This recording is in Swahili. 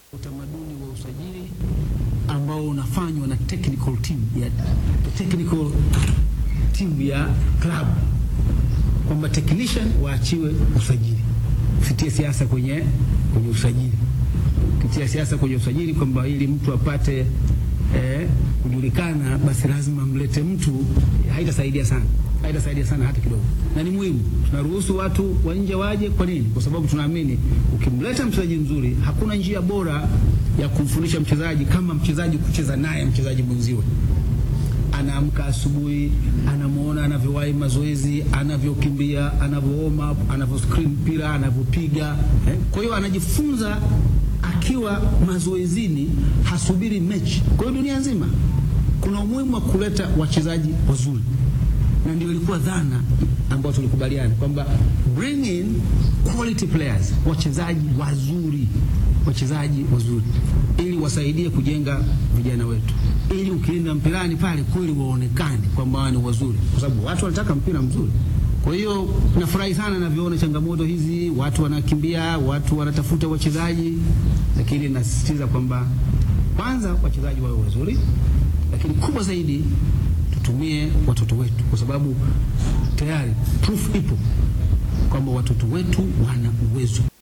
utamaduni wa usajili ambao unafanywa na technical team ya technical team ya club kwamba technician waachiwe usajili, usitie siasa kwenye, kwenye usajili. Ukitia siasa kwenye usajili kwamba ili mtu apate eh, kujulikana, basi lazima mlete mtu, haitasaidia sana, haitasaidia sana hata kidogo, na ni muhimu. Tunaruhusu watu wa nje waje. Kwa nini? Kwa sababu tunaamini ukimleta mchezaji mzuri, hakuna njia bora ya kumfundisha mchezaji kama mchezaji kucheza naye mchezaji mwenziwe anaamka asubuhi, anamwona anavyowahi mazoezi, anavyokimbia, anavyo warm up, anavyo screen mpira, anavyopiga eh. Kwa hiyo anajifunza akiwa mazoezini, hasubiri mechi. Kwa hiyo dunia nzima kuna umuhimu wa kuleta wachezaji wazuri, na ndio ilikuwa dhana ambayo tulikubaliana kwamba bring in quality players, wachezaji wazuri, wachezaji wazuri ili wasaidie kujenga vijana wetu, ili ukienda mpirani pale kweli waonekane kwamba ni wazuri, kwa sababu watu wanataka mpira mzuri. Kwa hiyo nafurahi sana navyoona changamoto hizi, watu wanakimbia, watu wanatafuta wachezaji, lakini nasisitiza kwamba kwanza wachezaji wawe wazuri, lakini kubwa zaidi tutumie watoto wetu, kwa sababu tayari proof ipo kwamba watoto wetu wana uwezo.